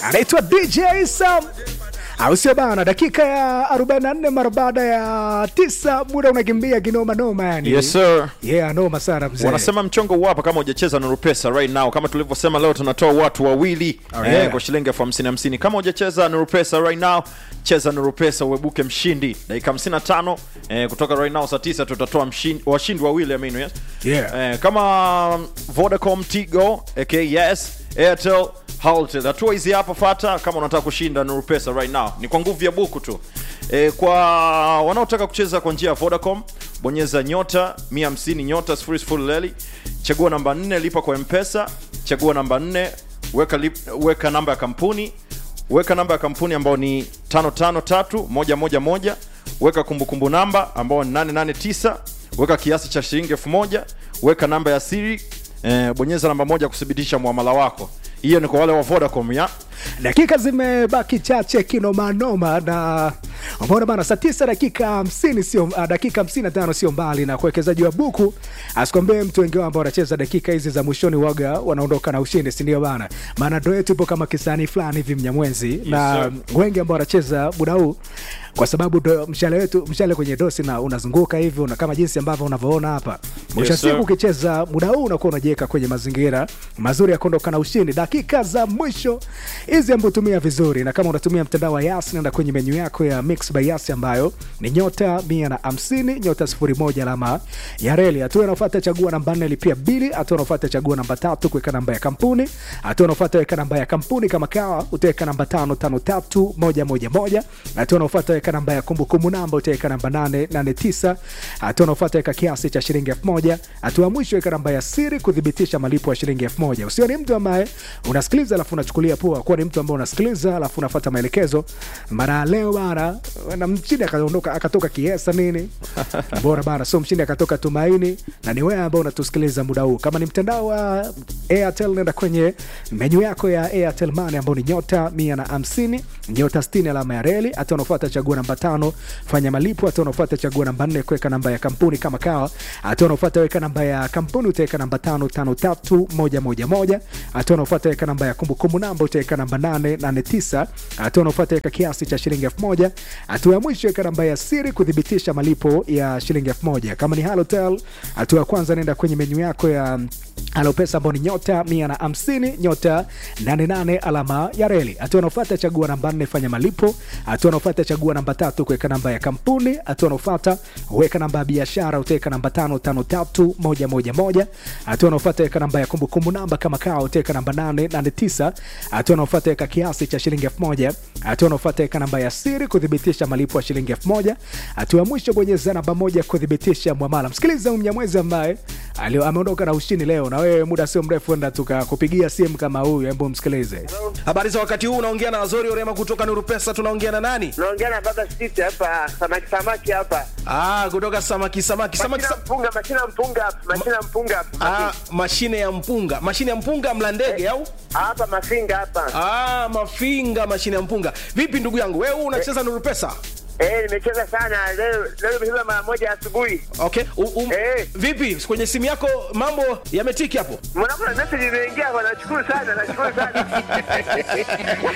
anaitwa DJ Sam au sio bana? Dakika ya 44 mara baada ya tisa, muda unakimbia kinoma noma, yani Yes sir. yeah, noma sana mzee. Wanasema mchongo uwapa kama hujacheza Nuru Pesa right now. Kama tulivyosema leo tunatoa watu wawili Oh, yeah. eh, kwa shilingi elfu hamsini hamsini. Kama hujacheza Nuru Pesa right now, cheza Nuru Pesa uebuke mshindi. Dakika 55 eh, kutoka right now saa 9 tutatoa mshindi washindi wawili I mean, yes. Yeah. Eh, kama Vodacom, Tigo, aka yes, Airtel, Halotel. Hatua hizi hapa fata kama unataka kushinda Nuru Pesa right now. Ni kwa nguvu ya buku tu. Eh, kwa wanaotaka kucheza kwa njia ya Vodacom, bonyeza nyota 150 nyota 00 leli, chagua namba 4 lipa kwa M-Pesa, chagua namba 4 weka lip, weka namba ya kampuni, weka namba ya kampuni ambayo ni 553111, weka kumbukumbu namba ambayo ni 889, weka kiasi cha shilingi 1000, weka namba ya siri eh, bonyeza namba moja kuthibitisha muamala wako. Hiyo ni kwa wale wa Vodacom ya dakika zimebaki chache kinomanoma na umeona bana saa tisa dakika hamsini sio uh, dakika hamsini na tano sio mbali na kuwekezaji wa buku asikwambie mtu wengi wao ambao wanacheza dakika hizi za mwishoni waga wanaondoka na ushindi sindio bana maana ndo yetu ipo kama kisani fulani hivi mnyamwenzi na sir. wengi ambao wanacheza muda huu kwa sababu ndo mshale wetu mshale kwenye dosi na unazunguka hivyo na kama jinsi ambavyo unavyoona hapa mwisho wa sir. siku ukicheza muda huu unakuwa unajiweka kwenye mazingira mazuri ya kuondoka na ushindi dakika za mwisho hizi ambayo tumia vizuri na kama unatumia mtandao wa yas nenda kwenye menyu yako ya mix by yas ambayo ni nyota mia na hamsini nyota sifuri moja alama ya reli hatua inaofata chagua namba nne lipia bili hatua inaofata chagua namba tatu kuweka namba ya kampuni hatua inaofata weka namba ya kampuni kama kawa utaweka namba tano tano tatu moja moja moja hatua inaofata weka namba ya kumbukumbu namba utaweka namba nane nane tisa hatua inaofata weka kiasi cha shilingi elfu moja hatua ya mwisho weka namba ya siri kuthibitisha malipo ya shilingi elfu moja usio ni mtu ambaye unasikiliza alafu unachukulia poa kuwa ni mtu ambaye unasikiliza alafu unafata maelekezo mara leo bana na mchini akaondoka akatoka kiesa nini bora bana so mchini akatoka tumaini na ni wewe ambao unatusikiliza muda huu kama ni mtandao wa airtel nenda kwenye menyu yako ya airtel money ambao ni nyota mia na hamsini nyota 60 alama ya reli hatua unafuata chagua namba tano fanya malipo hatua unafuata chagua namba nne kuweka namba ya kampuni kama kawa hatua unafuata weka namba ya kampuni utaweka namba tano tano tatu moja moja moja hatua unafuata weka namba ya kumbukumbu namba utaweka namba nane nane tisa hatua unafuata weka kiasi cha shilingi elfu moja hatua ya mwisho weka namba ya siri kuthibitisha malipo ya shilingi elfu moja kama ni halotel hatua ya kwanza nenda kwenye menyu yako ya alopesa ambao ni nyota mia na hamsini nyota 88 alama ya reli hatua unaofata chagua namba nne fanya malipo hatua unaofata chagua namba tatu kuweka namba ya kampuni hatua unaofata weka namba ya biashara utaweka namba tano tano tatu moja moja moja hatua unaofata weka namba ya kumbukumbu namba kama kawa utaweka namba nane nane tisa hatua unaofata weka kiasi cha shilingi elfu moja hatua unaofata weka namba ya siri kuthibitisha malipo ya shilingi elfu moja hatua ya mwisho bonyeza namba moja kuthibitisha mwamala msikiliza huyu mnyamwezi ambaye alio- ameondoka na ushindi leo na wewe muda sio mrefu enda tukakupigia simu kama huyu hebu msikilize Habari za wakati huu, unaongea na Azori Orema kutoka Nuru Pesa. Tunaongea na nani? naongea na baba siti hapa samaki samaki hapa Ah, kutoka samaki samaki samaki. mashina Sa mpunga mashina mpunga hapa mashina mpunga hapa ah, mashine ya mpunga, mashine ya mpunga mla ndege au? hapa mafinga hapa Ah, mafinga, mashine ya mpunga. Vipi ndugu yangu, wewe huu unacheza Nuru Pesa? eh nimecheza sana leo leo nimecheza mara moja asubuhi Okay. U, um, Eh. Vipi kwenye simu yako mambo yametiki hapo? mwanangu na message imeingia hapa nashukuru sana nashukuru sana